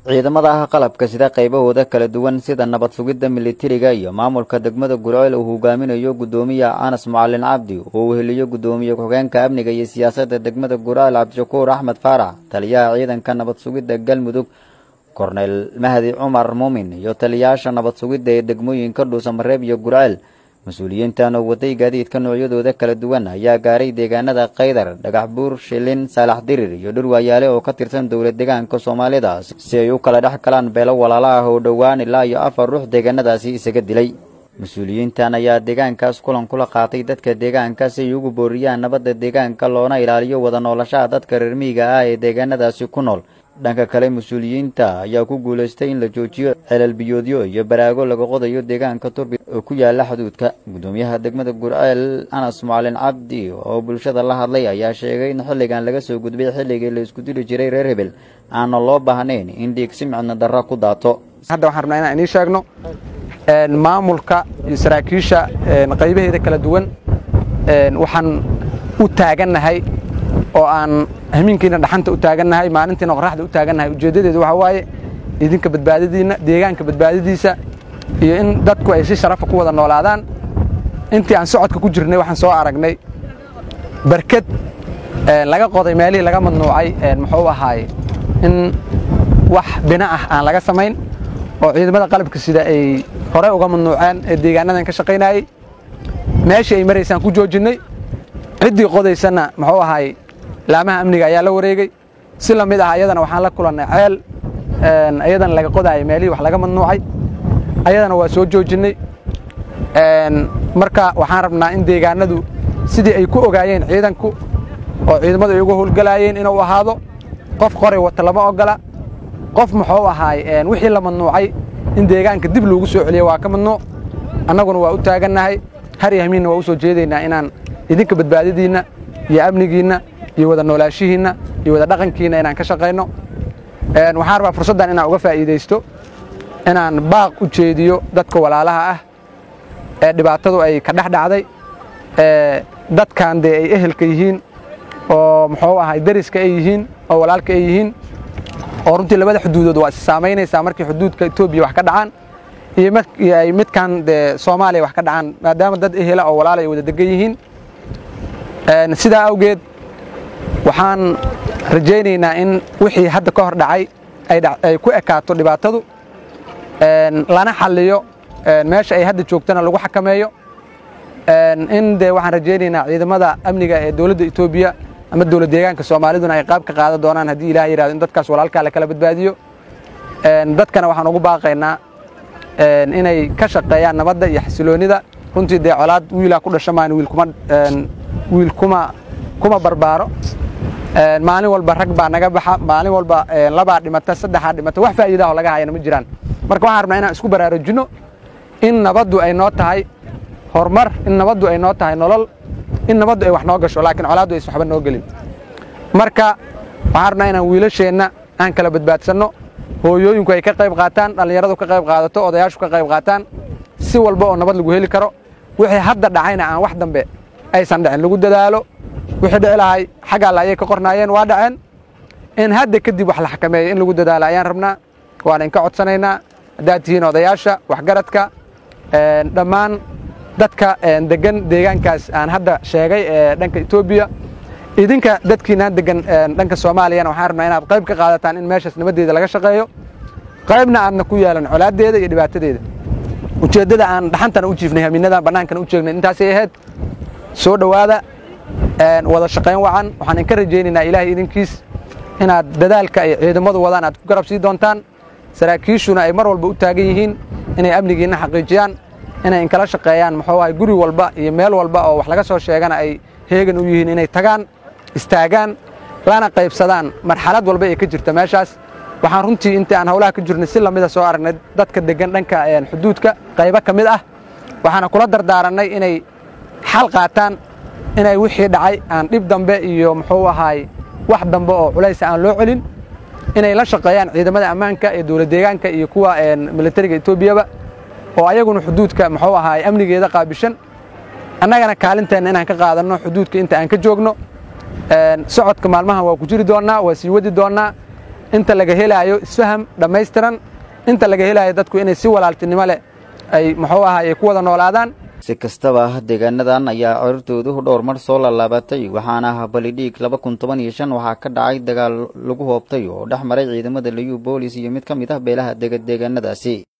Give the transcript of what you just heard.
ciidamada qalabka sida qaybahooda kala duwan sida nabad sugidda militariga iyo maamulka degmada gurceel uu hogaaminayo guddoomiya anas macalin cabdi oo uu heliyo guddoomiye ku-xigeenka amniga iyo siyaasadda degmada gurceel cabdishakuur axmed faarax taliyaha ciidanka nabad sugidda galmudug korneyl mahdi cumar muumin iyo taliyayaasha nabad sugidda ee degmooyinka dhuusamareeb iyo gurceel mas-uuliyiintan oo waday gaadiidka noocyadooda kala duwan ayaa gaaray deegaanada kaydar dhagax buur shilin saalax dirir iyo dhurwaayaale oo ka tirsan dowlad deegaanka soomaalida si ay u kala dhex galaan beelo walaala ah oo dhowaan ilaa iyo afar ruux deegaanadaasi isaga dilay mas-uuliyiintan ayaa deegaankaas kulan kula qaatay dadka deegaanka si ay ugu booriyaan nabadda deegaanka loona ilaaliyo wada noolashaha dadka reer miyiga ah ee deegaanadaasi ku nool dhanka kale mas-uuliyiinta ayaa ku guulaystay in la joojiyo celal biyoodyo iyo baraago laga qodayo deegaanka turbi oo ku yaala xuduudka guddoomiyaha degmada gurceel anas macalin cabdi oo bulshada la hadlay ayaa sheegay in xilligan laga soo gudbay xilligii la isku dili jiray reer hebel aana loo baahnayn in dhiig si micno darra ku daato hadda waxaan rabnaa inaan inii sheegno maamulka iyo saraakiisha qaybaheeda kala duwan waxaan u taagannahay oo aan hamiinkiina dhaxanta u taagannahay maalintiina qoraxda u taagannahay ujeeddadeedu waxaa waaye idinka badbaadadiinna deegaanka badbaadadiisa iyo in dadku ay si sharafa ku wada noolaadaan intii aan socodka ku jirnay waxaan soo aragnay barked laga qoday meelihii laga madnuucay muxuu ahaaye in wax bina ah aan laga samayn oo ciidamada qalabka sida ay hore uga mamnuuceen ee deegaanadan ka shaqaynayey meeshii ay maraysaan ku joojinnay ciddii qodaysanna muxuu ahaay laamaha amniga ayaa la wareegey si la mid ah ayadana waxaan la kulannay ceel ayadana laga qodaayay meelihii wax laga mamnuucay ayadana waa soo joojinnay marka waxaan rabnaa in deegaanadu sidii ay ku ogaayeen ciidanku oo ciidamadu ay uga howlgalaayeen inuu ahaado qof qoray wata lama ogola qof muxuu ahaay wixii la mamnuucay in deegaanka dib loogu soo celiya waa ka mamnuuc annaguna waa u taagannahay har iyo hamiinna waa u soo jeedaynaa inaan idinka badbaadadiinna iyo amnigiinna iyo wada noolaashihiinna iyo wada dhaqankiinna inaan ka shaqayno waxaan rabaa fursaddan inaan uga faa'iidaysto inaan baaq u jeediyo dadka walaalaha ah ee dhibaatadu ay ka dhex dhacday dadkan dee ay ehelka yihiin oo muxuu ahay dariska ay yihiin oo walaalka ay yihiin oo runtii labada xuduudood waa is saamaynaysaa markii xuduudka etoobiya wax ka dhacaan iyo ay midkan dee soomaaliya wax ka dhacaan maadaama dad ehela oo walaal ay wada degan yihiin sidaa awgeed waxaan rajaynaynaa in wixii hadda ka hor dhacay ay ku ekaato dhibaatadu lana xalliyo meesha ay hadda joogtana lagu xakameeyo in dee waxaan rajaynaynaa ciidamada amniga ee dowladda etoobiya ama dowlad deegaanka soomaaliduna ay qaab ka qaadan doonaan haddii ilaah yidhahdo in dadkaas walaalkaa la kala badbaadiyo dadkana waxaan ugu baaqaynaa inay ka shaqeeyaan nabadda iyo xasiloonnida runtii dee colaad wiilaa ku dhasha maan wiil kuma barbaaro maalin walba rag baa naga baxa maalin walba labaa dhimata saddexaa dhimata wax faa'iidaho laga hayana ma jiraan marka waxaan rabnaa inaan isku baraarujinno in nabaddu ay noo tahay horumar in nabaddu ay noo tahay nolol in nabaddu ay wax noo gasho laakiin colaaddu aysan waxba noo gelin marka waxaan rabnaa inaan wiilasheenna aan kala badbaadsanno hooyooyinku ay ka qayb qaataan dhallinyaradu ka qayb qaadato odayaashu ka qayb qaataan si walba oo nabad lagu heli karo wixii hadda dhacayna aan wax dambe aysan dhicin lagu dadaalo wixii dhici lahay xaggaa la ayay ka qornaayeen waa dhaceen in hadda kadib wax la xakameeyo in lagu dadaalo ayaan rabnaa waana inka codsanaynaa haddaad tihiin odayaasha waxgaradka dhammaan dadka degan deegaankaas aan hadda sheegay ee dhanka etoobiya idinka dadkiinaan degan dhanka soomaaliyana waxaan rabnaa inaad qayb ka qaadataan in meeshaas nabaddeeda laga shaqeeyo qaybna aadna ku yeelan colaaddeeda iyo dhibaatadeeda ujeeddada aan dhaxantana u jiifnay hamiinadan bannaankana u jeegnay intaasay ahayd soo dhowaada wada shaqayn wacan waxaan inka rajaynaynaa ilaahay idinkiis inaad dadaalka ay ciidamadu wadaan aad ku garab sii doontaan saraakiishuna ay mar walba u taagan yihiin inay amnigiinna xaqiijiyaan inay inkala shaqeeyaan muxuu ahay guri walba iyo meel walba oo wax laga soo sheegana ay heegan u yihiin inay tagaan istaagaan lana qaybsadaan marxalad walba ee ka jirta meeshaas waxaan runtii intii aan howlaha ka jirnay si lamida soo aragnay dadka deggan dhanka xuduudka qaybo ka mid ah waxaana kula dardaarannay inay xal qaataan inay wixii dhacay aan dhib dambe iyo muxuu ahaay wax dambe oo culaysa aan loo celin inay la shaqeeyaan ciidamada ammaanka ee dowlad deegaanka iyo kuwa militariga etoobiyaba oo ayaguna xuduudka muxuu ahaay amnigeeda qaabishan annagana kaalinteenna inaan ka qaadanno xuduudka inta aan ka joogno socodka maalmahan waa ku jiri doonnaa waa sii wadi doonnaa inta laga helaayo isfaham dhammaystiran inta laga helaayo dadku inay si walaaltinimo leh ay muxuu ahaay ay ku wada noolaadaan si kastaba deegaanadan ayaa corortoodu dhowr mar soo laalaabatay waxaana balidhiig laba kun toban iyo shan waxaa ka dhacay dagaal lagu hoobtay oo dhex maray ciidamada liyu boolis iyo mid ka mid ah beelaha dega deegaanadaasi